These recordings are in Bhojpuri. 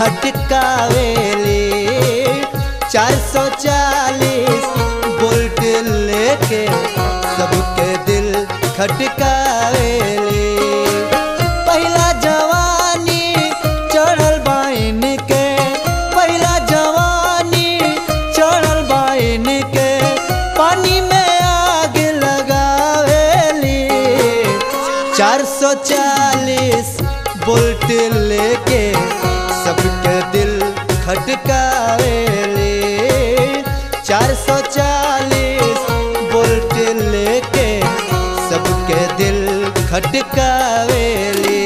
खटकावेली चार सौ चालीस बोल्ट लेके सबके दिल खटकावेली पहला जवानी चढ़ल बाइन के पहला जवानी चढ़ल बाइन के पानी में आग लगावेली चार सौ चालीस बोल्ट लेके सबके दिल खटकावेली चार सौ चालीस बोल्ट लेके सबके दिल खटकावेली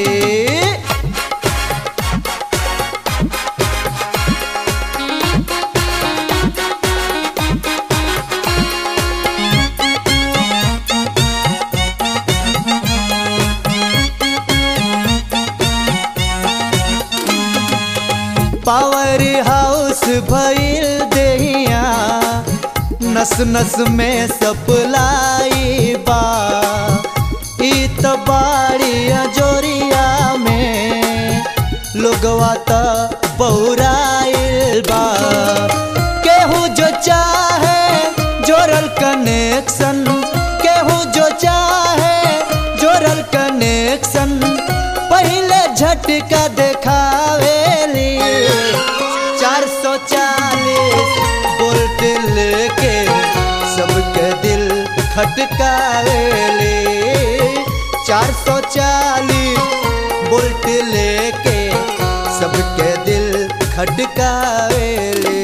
पावर हाउस भइल देहिया नस नस में सप्लाई बा ई त बाड़ी जोरिया में लोगवा त बहुराइल बा केहू जो चाहे जोरल कनेक्शन केहू जो चाहे जोरल कनेक्शन पहले झटका देखावेली चार सौ चालीस बोल्ट लेके सबके दिल खटकावेली चार सौ चालीस बोल्ट लेके सबके दिल खटकावेली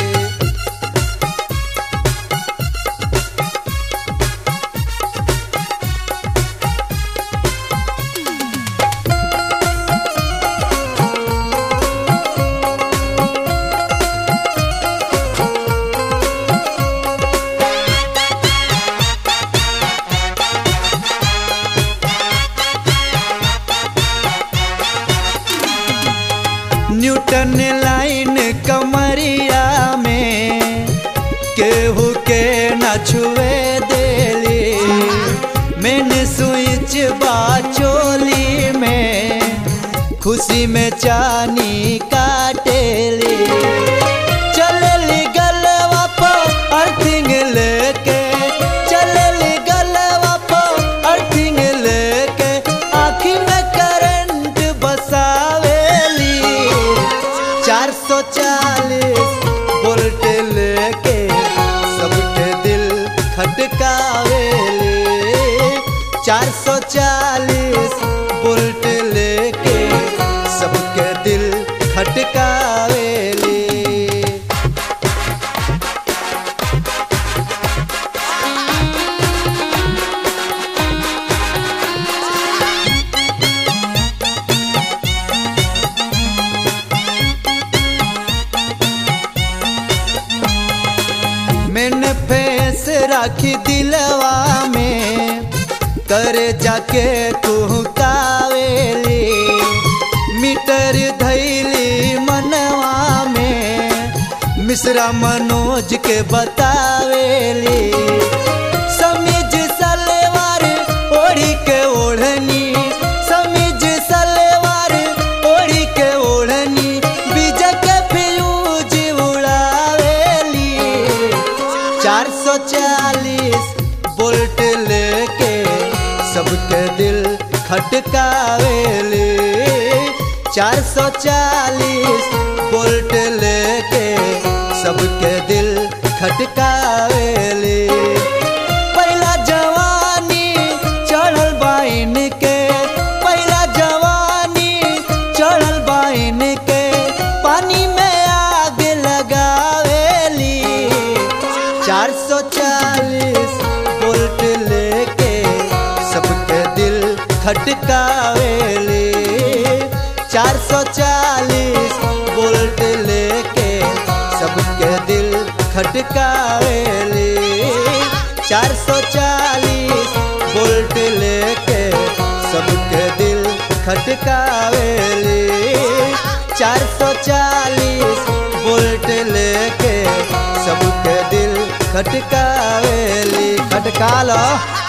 न्यूटन लाइन कमरिया में केहू के न छुए देली मैंने स्विच बाचोली में खुशी में चानी काटेली चलली गलवा पर अर्थिंग लेके चलली गलवा पर अर्थिंग लेके आँखी में करंट बसावेली चार सौ चालीस बोल्ट लेके सबके दिल खटकावेली चार सौ चालीस बोल्ट लेके सबके दिल खटकावेली मैंने फेस राखी दिलवा में करे जाके कुहकावेली मीटर धैली मनवा में मिश्रा मनोज के बतावेली समीज सलवार ओढ़ी के ओढ़नी समीज सलवार ओढ़ी के ओढ़नी बीज के फ्यूज उड़ावेली चार सौ चालीस बोल्ट लेके सबके दिल खटकावेली चार सौ चालीस बोल्ट लेके सबके दिल खटकावेली पहला जवानी चढ़ल बाइन के पहला जवानी चढ़ल बाइन के पानी में आग लगावेली चार सौ चालीस बोल्ट लेके सबके दिल खटकावेली चार सौ चालीस बोल्ट लेके सबके दिल खटकावेली चार सौ चालीस बोल्ट लेके सबके दिल खटकावेली चार सौ चालीस बोल्ट लेके सबके दिल खटकावेली खटका लो